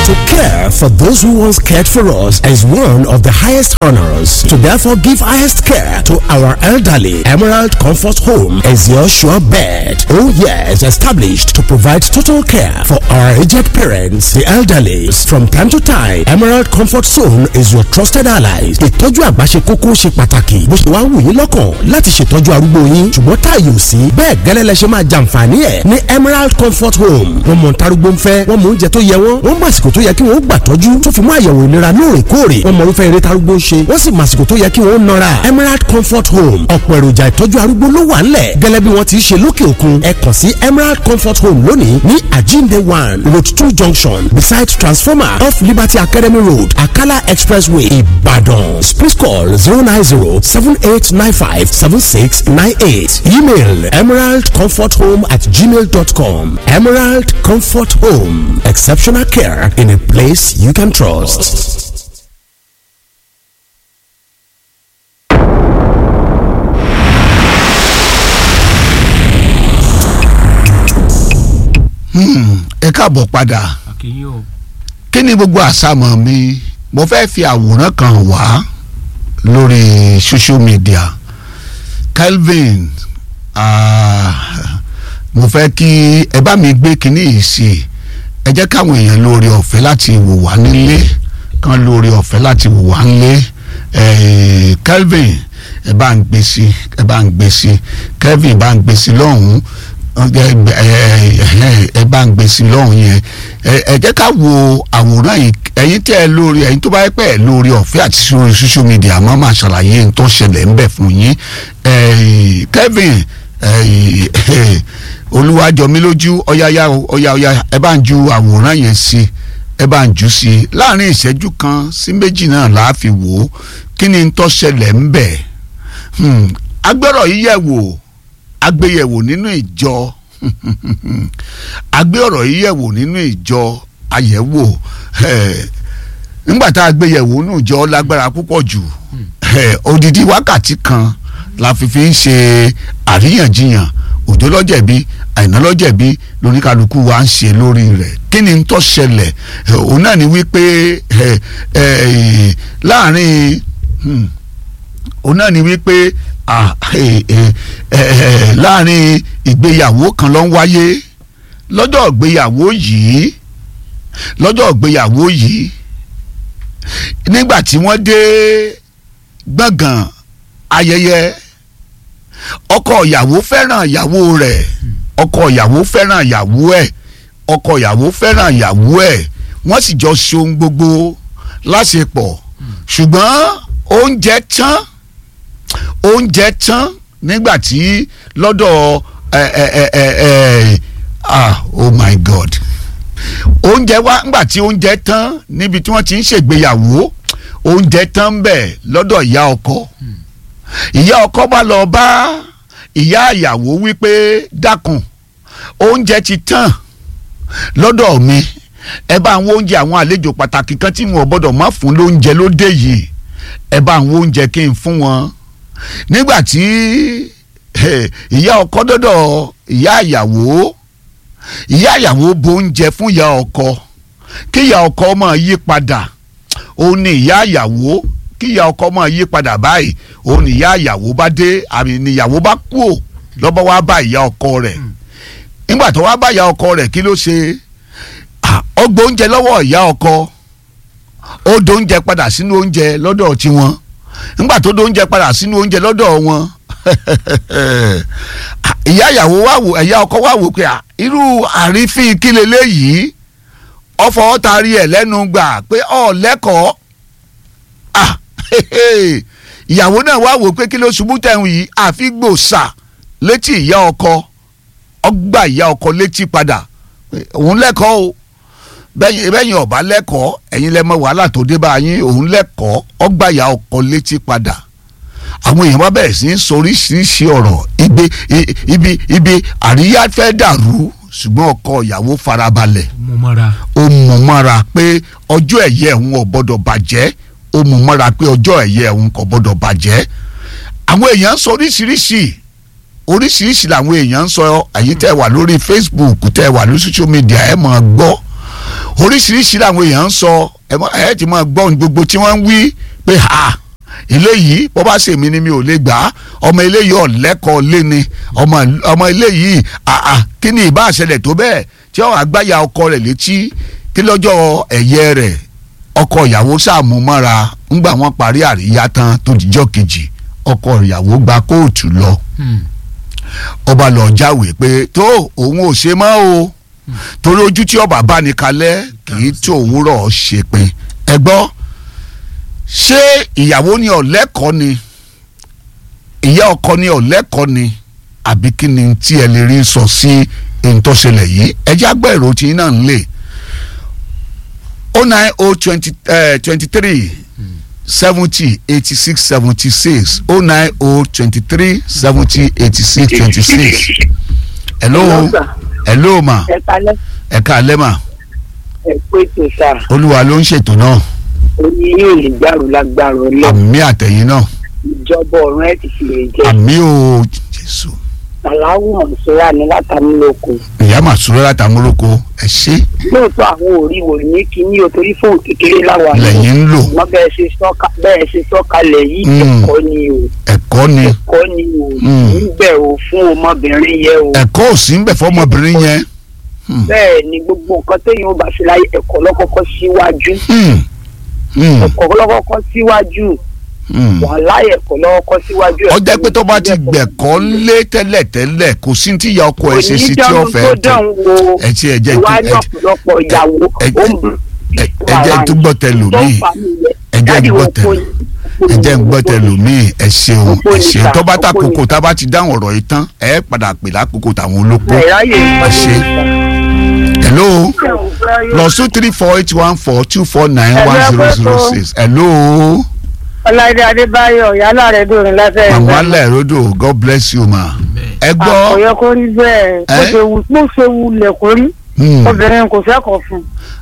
To care for those who once cared for us is one of the highest honors. To therefore give highest care to our elderly, Emerald Comfort Home is your sure bet. Oh yes, established to provide total care for our aged parents, the elderly. From time to time, Emerald Comfort Zone is your trusted allies. Ìtọ́jú àgbà ṣe kókó ṣe pàtàkì. Bó ṣe wá wù yín lọ́kàn láti ṣètọ́jú arúgbó yín. Ṣùgbọ́n táàyè ò sí. Bẹ́ẹ̀ gẹ́lẹ́ lẹ ṣe máa jàǹfààní ẹ̀ ní Emerald Comfort Home. Wọ́n mọ̀ ntarúgbó ń fẹ́, wọ́n mọ̀ oúnjẹ tó yẹ wọ́n, wọ́n mọ̀ àsìkò tó yẹ kí wọ́n gbà tọ́jú tó fi mú àyẹ̀wò ìlera lóòrèkóòrè. Wọ́n mọ̀ irúfẹ́ eré tarúgbó ń ṣe, wọ́n sì mọ̀ àsìkò tó yẹ kí wọ́n nọra. Emerald Comfort Home ọ̀pọ̀ èròjà ìtọ́jú arúgbó ló wà ńlẹ̀ gẹ́lẹ́ bí wọ́n ti ṣe lókè òkun. Ẹ kàn sí Emerald Comfort Home lónìí ní Ajinde one Road two junction beside transformer off Liberty Academy Road Akala Expressway Ibadan. Please call zero nine zero seven eight nine five seven six nine eight. Email emeraldcomforthome at gmail.com. Emerald Comfort Home. Exceptional care in a place you can trust. ẹ káàbọ̀ padà kí ni gbogbo àsámọ̀ mi mo fẹ́ fi àwòrán kan wá lórí social media Kelvin ah, mo fẹ́ kí ẹ bá mi gbé kinní yìí sí i ẹ jẹ́ káwọn èèyàn lórí ọ̀fẹ́ láti wò wá nílé kan lórí ọ̀fẹ́ láti wò wá nílé eh, Kelvin ẹ bá ń gbé sí ẹ bá ń gbé sí Kelvin bá ń gbé sí lọ́hùn-ún ẹ bá ń gbé sí lọ́hùn yẹn ẹ jẹ́ ká wo àwòrán yìí ẹ̀yin tẹ́ ẹ lórí ẹ̀yin tó bá yẹ pé ẹ lórí ọ̀fẹ́ àti sórí social media máa máa ṣàlàyé n tó ṣẹlẹ̀ ń bẹ̀ fún yín Kevin olúwàjọmílójú ọ̀yáyá ọ̀yá ọ̀yá ẹ bá ń ju àwòrán yẹn sí ẹ bá ń jù sí láàrin ìṣẹ́jú kan sí méjì náà là á fi wò ó kí ni n tó ṣẹlẹ̀ ń bẹ̀ agbẹ́rọ̀ yìí yẹ̀ wò agbéyẹ̀wò nínú ìjọ agbé ọ̀rọ̀ yìí yẹ̀wò nínú ìjọ àyẹ̀wò nígbà tá a gbéyẹ̀wò nínú ìjọ lágbára púpọ̀ jù odidi wákàtí kan la fi fi ń ṣe àríyànjiyàn òjò lọ́jẹ̀bi àìná lọ́jẹ̀bi lóníkàlùkù wa ń ṣe lórí rẹ̀ kí ni tó ṣẹlẹ̀ òun náà ni wípé láàrin òun náà ni wípé láàrin ìgbéyàwó kan ló ń wáyé lọ́jọ́ ìgbéyàwó yìí lọ́jọ́ ìgbéyàwó yìí nígbà tí wọ́n dé gbọ̀ngàn ayẹyẹ ọkọ ìyàwó fẹ́ràn ìyàwó rẹ̀ ọkọ ìyàwó fẹ́ràn ìyàwó ẹ̀ ọkọ ìyàwó fẹ́ràn ìyàwó ẹ̀ wọ́n sì jọ ṣe ohun gbogbo láṣepọ̀ ṣùgbọ́n oúnjẹ tán oúnjẹ tán nígbà tí lọ́dọ̀ ẹ ẹ ẹ ẹ ẹ ah oh my god oúnjẹ wá nígbà tí oúnjẹ tán níbi tí wọ́n ti ń ṣègbéyàwó oúnjẹ tán bẹ̀ lọ́dọ̀ ìyá ọkọ ìyá ọkọ bá lọ bá ìyá ìyàwó wípé dákun oúnjẹ ti tán lọ́dọ̀ mi ẹ bá àwọn oúnjẹ àwọn àlejò pàtàkì kan tí wọn ò gbọ́dọ̀ má fún lóúnjẹ lóde yìí ẹ bá àwọn oúnjẹ kí n fún wọn nígbà tí ìyá ọkọ dọ́dọ̀ ìyá ìyàwó ìyá ìyàwó bo oúnjẹ fún ìyá ọkọ kí ìyá ọkọ máa yí padà òun ni ìyá ìyàwó kí ìyá ọkọ máa yí padà báyìí òun ni ìyá ìyàwó bá dé àmì ni ìyàwó bá kú ò lọ́bọ̀ wá bá ìyá ọkọ rẹ̀ nígbà tó wá bá ìyá ọkọ rẹ̀ kí ló ṣe ó gbé oúnjẹ lọ́wọ́ ìyá ọkọ ó do oúnjẹ padà sínú oúnjẹ lọ́dọ̀ tiwọn nígbà tó do oúnjẹ padà sínú oúnjẹ lọ́dọ̀ wọn ìyá ìyàwó wá wò ẹ̀yà ọkọ wá wò pé irú àrífín kílẹ̀ léyìí ọfọ tari ẹ̀ lẹ́nu gbà pé ọ̀ lẹ́kọ̀ọ́ ìyàwó náà wá wò pé kí ló ṣubú tẹ̀hún yìí àfi gbòòsà létí ìyá ọkọ ọgbà ìyá ọkọ létí padà òun lẹ́kọ̀ọ́ o bẹ́yìn ọ̀bá lẹ́kọ̀ọ́ ẹ̀yin lẹ́mọ wàhálà tó dé bá yín òun lẹ́kọ̀ọ́ ọgbà ìyá ọkọ létí padà àwọn èèyàn wá bẹ̀rẹ̀ sí í sọ oríṣiríṣi ọ̀rọ̀ ibi ibi ibi àríyá fẹ́ dàrú ṣùgbọ́n ọkọ ìyàwó farabalẹ̀ ó mú mọ́ra pé ọjọ́ ẹ̀yẹ òun ò gbọ́dọ̀ bàjẹ́ ó mú mọ́ra pé ọjọ́ ẹ̀yẹ òun kò gbọ́dọ̀ bàjẹ́ àwọn èèyàn ń sọ oríṣiríṣi oríṣiríṣi làwọn èèyàn ń sọ ẹ̀yin tẹ́ wà lórí Facebook tẹ́ wà lórí social media ẹ̀ máa gbọ́ oríṣiríṣi làwọn èèyàn ń sọ ẹ mọ- ẹ ti máa gbọ́ ohun gbogbo tí wọ́n ń wí pé ha eléyìí bó bá ṣèmi ni mi ò lè gbà á ọmọ eléyìí ọ̀lẹ́kọ̀ọ́ lé ni ọmọ ọmọ eléyìí àà kí ni ìbá àṣẹlẹ̀ tó bẹ́ẹ̀ tí ó àgbáyà ọkọ rẹ̀ létí kí lọ́jọ́ ẹ̀yẹ rẹ̀ ọkọ ìyàwó sàmú mọ́ra ńgbà wọ́n parí àríyá tán tó dijọ́ kejì ọkọ ìyàwó gba kóòtù lọ ọba lọ jáwèé pé tó òun ò ṣe mọ́ o torí ojú tí ọba bá ní kalẹ̀ kì í tó òwúrọ̀ ṣe pin ẹ gbọ́ ṣé ìyàwó ni ọ̀lẹ́kọ̀ọ́ ni ìyá ọkọ ni ọ̀lẹ́kọ̀ọ́ ni àbí kí ni tí ẹ lè rí sọ sí ohun tó ṣẹlẹ̀ yìí ẹ já gbọ́ èrò tí náà ń lè o nine o twenty twenty three seventy eighty six seventy six o nine o twenty three seventy eighty six twenty six hello Hello, sir. hello ma ẹ kalẹ ẹ káalẹ́ ma ẹ pé tó sá olúwa ló ń ṣètò náà oní yóò lè gbàrú lágbára ọlọ àmì àtẹ̀yìn náà ìjọba ọ̀run ẹ ti fi lè jẹ àmì o jésù aláwọ ọ̀ṣọ́ra ní látàmúlòkù ìyá màsúrẹ́ látàmúròkó ẹ ṣe lóòótọ́ àwọn òrí wò ní kíní o torí fóònù kékeré láwa lẹ́yìn ń lò ṣùgbọ́n bẹ́ẹ̀ ṣe sọ́ka bẹ́ẹ̀ ṣe sọ́kalẹ̀ yìí Mm. ẹ̀kọ́ ni o ẹ̀kọ́ ni ẹ̀kọ́ ni o Mm. níbẹ̀ o fún ọmọbìnrin yẹ o ẹ̀kọ́ ò sí ń bẹ̀ fọmọbìnrin yẹn bẹ́ẹ̀ ni gbogbo nǹkan téèyàn ó bá ṣe láyé ẹ̀kọ́ lọ́kọ́kọ́ síwájú Hmm. Hmm. ẹ̀kọ́ lọ́kọ́kọ́ síwájú Hmm. wàhálà ẹ̀kọ́ lọ́kọ́kọ́ síwájú ó jẹ́ pé tó bá ti gbẹ̀kọ́ lé tẹ́lẹ̀tẹ́lẹ̀ kò sí tí ìyá ọkọ ẹ̀ ṣe sí tí ó fẹ́ tó dán wo ẹ ti ẹ jẹ́ ìwà ẹ ní jẹ́- ọ̀pọ̀lọpọ̀ ìyàwó ẹ- ó ń bú ẹ- ẹ jẹ́ tó gbọ́ tẹ lòmíì ẹ jẹ́ ń gbọ́ tẹ ẹ jẹ́ ń gbọ́ tẹ lòmíì ẹ ṣeun Òpó ẹ ni ṣeun sà, tó bá òpó tàkókò ni. tá a bá ti dáhùn ọ̀rọ̀ yìí tán ẹ padà pè lákòókò táwọn olóko ẹ̀ráyè ẹ ṣe hello plus two three four eight one four two four nine one zero zero six hello ọláìdé adébáyọ̀ yálà rẹ̀ dòrin láfẹ́ mama lẹ́rọ̀dọ̀ god bless you ma ẹ gbọ́ àkọyọ kó rí bẹ́ẹ̀ bó Ẹ́? ṣe wù bó ṣe wù lẹ̀ kó rí hmm, obìnrin kò fẹ́kọ̀ọ́ fún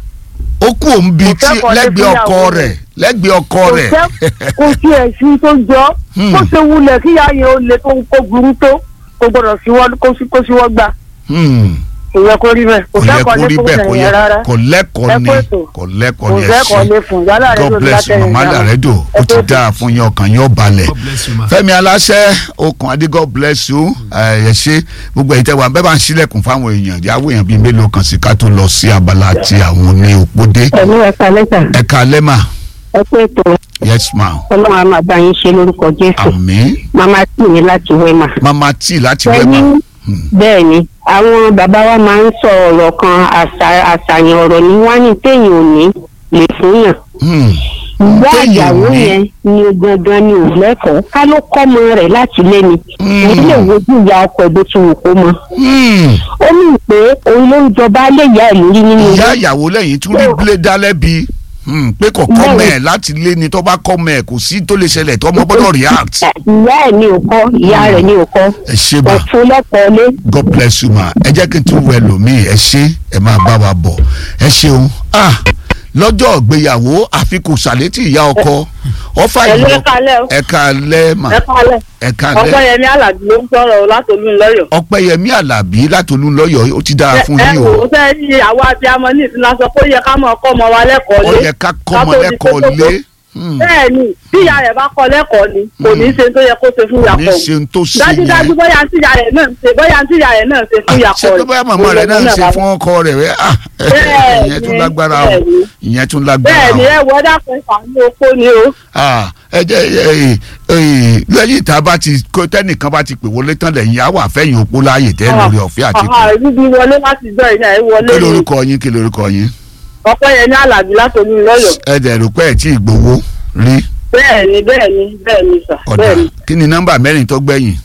ó kú òun bíi Kò fẹ́ tí kọ́lé lẹ́gbẹ̀ẹ́ ọkọ fúnyàwó rẹ̀ lẹ́gbẹ̀ẹ́ ọkọ kò rẹ̀ fẹ́ kò sí ẹ̀sìn tó jọ Hmm. bó ṣe wù lẹ̀ kíyà yẹn ó le tó kó burú tó kò gbọdọ̀ síwọ́ kó sí- kó síwọ́ gbà Hmm, kò yẹ kó rí bẹ́ẹ̀ kò kò yẹ fẹ́kọ̀ọ́ kó lé rí fún bẹ́ẹ̀ kò yẹ ẹ̀yìn rárá kò lẹ́kọ̀ọ́ Ẹ ni kú ètò. kò lẹ́kọ̀ọ́ kò ni ẹ fẹ́kọ̀ọ́ ṣe lé fún yálà rẹ̀ god dòrin bless you látẹ̀ mama lẹ́rọ̀dọ̀ ó ti dáa fún yín ọkàn yín ó balẹ̀ God bless you ma. fẹ́mi aláṣẹ okùn adé god bless you ẹ ṣe gbogbo ẹ̀yin tẹ́ wà bẹ́ẹ̀ bá ń ṣílẹ̀kùn fáwọn èèyàn yàwó èèyàn bíi mélòó kan sí ká tó lọ sí abala ti àwọn ní òpódé pẹ̀lú ẹ̀ka lẹ́tà ẹ káalẹ́ mà ẹ pé ètò yes ma ọlọ́run á máa bá yín ṣe lórúkọ jésù àmín màmá tì mí láti wẹ́mà. mama tí láti wẹ́ ẹni mà bẹ́ẹ̀ ni àwọn bàbá wa máa ń sọ ọ̀rọ̀ kan àṣà- àṣàyàn ọ̀rọ̀ ní wá ní téèyàn ò ní lè fún yàn. Hmm, ìyá Téèyàn ò ìyàwó ní. yẹn ni gangan ni ò lẹ́kọ̀ọ́ ká ló kọ́mọ rẹ̀ láti lé ni. Hmm. òun lè wojú ìyá ọkọ ẹ̀ bó ti wù kó mọ. hmm. ó mì pé òun ló ń jọba lé ìyá ẹ̀ lórí nínú ìyá ilé. ìyàwó lẹ́yìn tún rí gbélé dálẹ́bi Hmm, pé kò kọ́ mẹ́ ẹ̀ láti lé ni tó bá kọ́ mẹ́ ẹ̀ kò sí tó lè ṣẹlẹ̀ tó ọmọ gbọ́dọ̀ react ìyá ẹ̀ ní òkọ́ ìyá rẹ̀ ní òkọ́ ẹ ṣe mà òfin lẹ́kọ̀ọ́ lé. god bless you ma ẹ jẹ́ kí n tún wẹ lòmíì ẹ ṣe ẹ máa bá wa bọ̀ ẹ ṣeun ah lọ́jọ́ ìgbéyàwó àfikún sàlétì ìyá ọkọ ọfà Ẹ̀lú ìlọ ẹ káalẹ́ o. ẹ káalẹ́ mà ẹ kálẹ̀ ẹ káalẹ́ ọpẹ́yẹmí alábí ló ń sọ̀rọ̀ o látòlú ńlọ́yọ̀. ọpẹ́yẹmí alábí látolú lọ́yọ̀ ó ti dára fún ẹ yín wò o ó fẹ́ yí àwa àti amọ̀ ní ìsinmi sọ pé ó yẹ ká mọ̀ ọkọ́ ọmọ wa lẹ́kọ̀ọ́ ó lé. yẹ ká kọ́ ọmọ Ká tó di lẹ́kọ̀ọ́ kókó. lé Hmm, bẹ́ẹ̀ ni bí ìyá rẹ̀ bá kọ́ lẹ́kọ̀ọ́ ni kò ní í ṣe tó yẹ kó ṣe fún ní ìyàpọ̀ ṣe ń tó ṣe dájúdájú yẹn bóyá tí ìyá rẹ̀ náà ń ṣe bóyá tí ìyá rẹ̀ náà ń ṣe fún ìyàpọ̀ ṣé pé bóyá màmá rẹ̀ náà ń ṣe fún ọkọ rẹ̀ rẹ̀ ah Bẹ́ẹ̀ ìyẹn tún ni, lágbára o bẹ́ẹ̀ ni. ìyẹn tún lágbára bẹ́ẹ̀ o. ni ẹ wọ dákun ìfàmì opó ni o. Ah, ẹ jẹ́ ẹ, ẹ, lẹ́yìn tá a bá ti kó tẹ́nìkan bá ti pè wọlé tán lẹ́yìn á wà fẹ́yìn òpó láàyè tẹ́ lórí ọ̀fẹ́ àti Àhà, ibi wọlé láti jọ ìyá ẹ wọlé kí ni lorúkọ yín kí lorúkọ yín ọpẹ́yẹmí alábí látòlú ńlọ́yọ̀. ẹ dẹ̀ rò pé ẹ̀ tí ì gbowó rí bẹ́ẹ̀ ni bẹ́ẹ̀ ni bẹ́ẹ̀ ni sà ọ̀dà bẹ́ẹ̀ ni. kí ni nọ́mbà mẹ́rin tó gbẹ̀yìn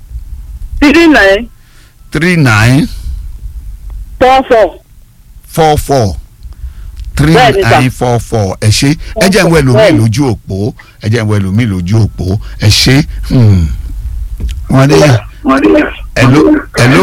three nine three nine four four. four four three Bẹ́ẹ̀ni sà. nine four four ẹ ṣe ẹ jẹ́ ń wẹ̀ lómi Bẹ́ẹ̀ni. lójú òpó ẹ jẹ́ ń wẹ̀ lómi lójú òpó ẹ ṣe hmm. wọ́n ní hello hello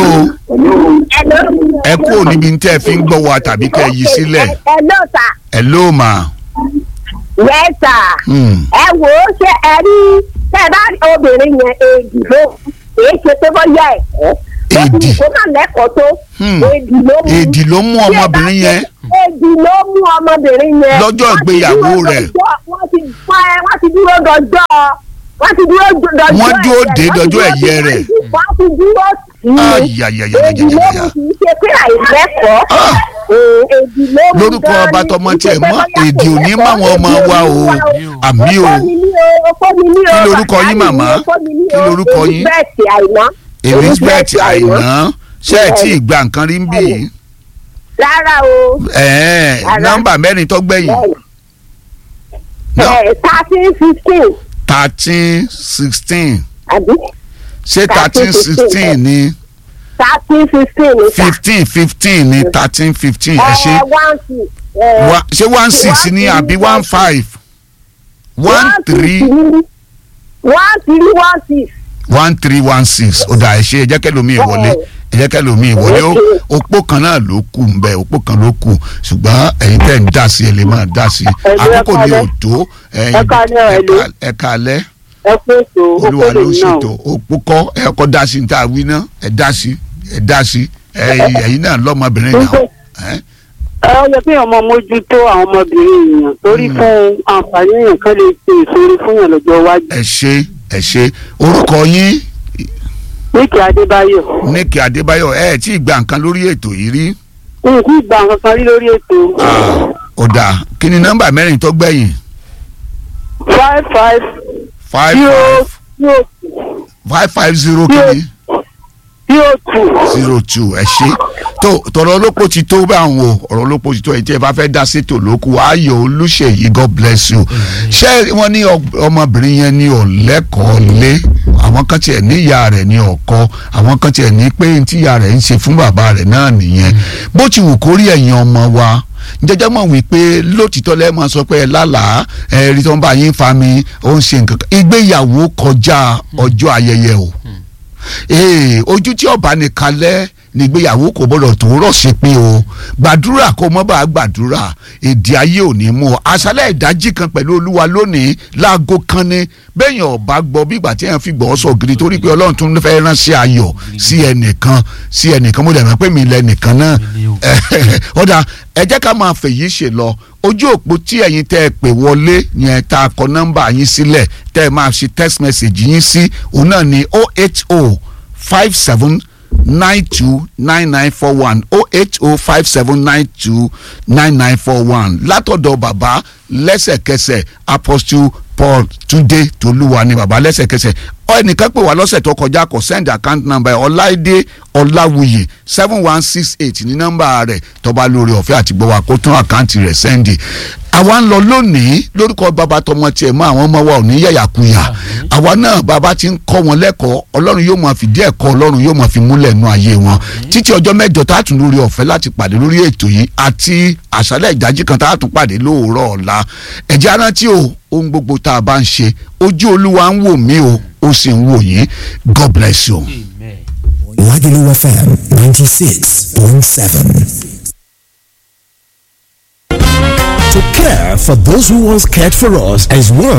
ẹ kúrò níbi tẹ́ ẹ fi ń gbọ́ wa tàbí kẹ́ ẹ yí sílẹ̀ ẹ ló ta hello ma. yẹ́sà Hmm. ẹ wò ó ṣe ẹ rí tẹ bá rí obìnrin yẹn èdè ló èyí ṣe pé bóyá ẹ̀kọ́ Èdì. kó má lẹ́kọ̀ọ́ tó Hmm. èdì ló mú èdì ló mú ọmọbìnrin yẹn èdì ló mú ọmọbìnrin yẹn Lọ́jọ́ Wọ́n ti ìgbéyàwó dúró rẹ̀. dọjọ́- wọ́n ti pa ẹ wọ́n ti dúró dọjọ́ wọ́n ti dúró dọjọ́ Wọ́n dúró ẹ̀yẹ, dé wọ́n ti dọjọ́ dúró ẹ̀yẹ dé- rẹ̀. wọ́n ti dúró sí i Ayayayayayaya. èdì ló mú kì í ṣe pé àìlẹ́kọ̀ọ́ Ah. Ee, èdì ló mú lórúkọ gan-an ọba ni, tọmọ kì í ṣe tiẹ̀ pé mọ́ bóyá èdè kò òní lẹ́kọ̀ọ́, máwọn ọmọ èdì wa o òní wá àmì o Ọkọ mi ní o, ọkọ mi ní o, Kí lorúkọ bàbá yín, mi ní màmá? ọkọ mi ní Kí o, lorúkọ yín? Elizabeth Àìná. Elizabeth Àìná. Àìná ṣe é tí ìgbà nǹkan rí ń bì í rárá o ẹ̀ẹ́n Rárá. nọ́mbà mẹ́rin tó gbẹ̀yìn ẹ thirteen fifteen thirteen sixteen àbí ṣé thirteen sixteen ni thirteen fifteen ní sà. fifteen fifteen ni thirteen fifteen ẹ ṣe ẹ one six. ẹ, Wa- ṣé one six ni àbí one five one three six ní- one three one six. one three one six ó dà ẹ ṣe ẹ jẹ́ kẹ́lòmíì wọlé ẹ jẹ́ kẹ́lòmíì wọlé ó òpó kan náà ló kù ń bẹ òpó kan ló kù ṣùgbọ́n ẹ̀yin tẹ̀ ń dá sí ẹ lè máa dá sí Ẹ̀lú ẹ àkókò ni ò káalẹ́. tó ẹ̀yin Ẹ káalẹ́, ẹ̀lú. ẹ káalẹ́ ẹ pé ètò olúwa ló okòlè náà ṣètò òpó kọ́ ẹ kọ́ dá sí ní tá a wí ná ẹ dá sí ẹ dá sí ẹ̀yin ẹ̀yin náà lọ́mọbìnrin náà ẹ̀ ẹ ó yẹ kí ọmọ mójútó àwọn ọmọbìnrin èèyàn torí fún àǹfààní èèyàn kan lè ṣe ìṣòro fún yàn lọ́jọ́ iwájú ẹ ṣe ẹ ṣe orúkọ yín níkì adébáyọ̀ níkì adébáyọ̀ ẹ tí ì gba nǹkan lórí ètò yìí rí n kì í gba nǹkan kan rí lórí ètò Ah, ó dáa kí ni nọ́mbà mẹ́rin tó gbẹ̀yìn five five five zero five zero five five zero kìíní zero two zero two ẹ ṣe tó tọrọ olóko ti tó bá àwọn o ọ̀rọ̀ olóko ti tó ẹ tí ẹ bá fẹ́ dá sétò lóku ayọ̀ olùṣèyí god bless you ṣé wọ́n ní ọ- ọmọbìnrin yẹn ní ọ̀lẹ́kọ̀ọ́ lé àwọn kan tiẹ̀ ní ìyá rẹ̀ ní ọkọ àwọn kan tiẹ̀ ní pé tí ìyá rẹ̀ ń ṣe fún bàbá rẹ̀ náà nìyẹn bó ti wù kó rí ẹ̀yin ọmọ wa jẹjẹ mọ̀ wípé lótìtọ́ lẹ́ẹ̀ máa sọ pé ẹ lálàá ẹ rí tó ń bá yín fa mi ó ń ṣe nǹkan kan ìgbéyàwó kọjá ọjọ́ ayẹyẹ o ee ojú tí ọba nìkan lẹ nígbéyàwó kò gbọdọ̀ tó rọ̀ sí pé o gbàdúrà kó mọ́ bá gbàdúrà èdè ayé ò ní mú ọ àṣálẹ̀ ìdájí kan pẹ̀lú olúwa lónìí láago kan ní bẹ́ẹ̀yàn ọba gbọ́ bí ìgbà tí èèyàn fi gbọ́ sọ gidi torí pé ọlọ́run tún fẹ́ ránṣẹ́ ayọ̀ sí ẹnìkan sí ẹnìkan mo dẹ̀ mọ̀ pé mi lẹ́nìkan náà ọ̀dà ẹ jẹ́ ká máa fèyí ṣe lọ ojú òpó tí ẹ̀yin tẹ́ ẹ pè wọlé yẹn tá a kọ nọ́mbà yín sílẹ̀ tẹ́ ẹ máa ṣe text message yín sí òun náà ní oh eight oh five seven nine two nine nine four one oh eight oh five seven nine two nine nine four one látọ̀dọ̀ bàbá lẹ́sẹ̀kẹsẹ̀ apostle paul túndé tolúwa ni bàbá lẹ́sẹ̀kẹsẹ̀ ọ ẹnìkan pè wá lọ́sẹ̀ tó kọjá kọ send account number ẹ̀ ọláìdé ọláwuyè seven one six eight ní nọ́mbà rẹ̀ tọ́ba lórí ọ̀fẹ́ àti gbọ́wọ́ kó tún àkáǹtì rẹ̀ sẹ́ndì àwa ń lọ lónìí lórúkọ bàbá tọmọ tiẹ̀ mọ́ àwọn ọmọ wa ò ní yàyàkuyà àwa náà bàbá ti ń kọ́ wọn lẹ́kọ̀ọ́ ọlọ́run yóò máa fìdí ẹ̀kọ́ ọlọ́run yóò máa fi múlẹ̀ nú ayé wọn títí ọjọ́ mẹ́jọ tá a tún lórí ọ̀fẹ́ láti pàdé lórí ètò yìí àti àṣálẹ̀ ìdájí kan tá a tún pàdé lóòrọ̀ ọ̀la ẹ̀jẹ̀ arántí o ohun gbogbo tá a bá ń ṣe ojú olúwa ń wò mí o ó sì ń wò yín god bless you. Lagelu FM 96.7. To care for those who once cared for us as one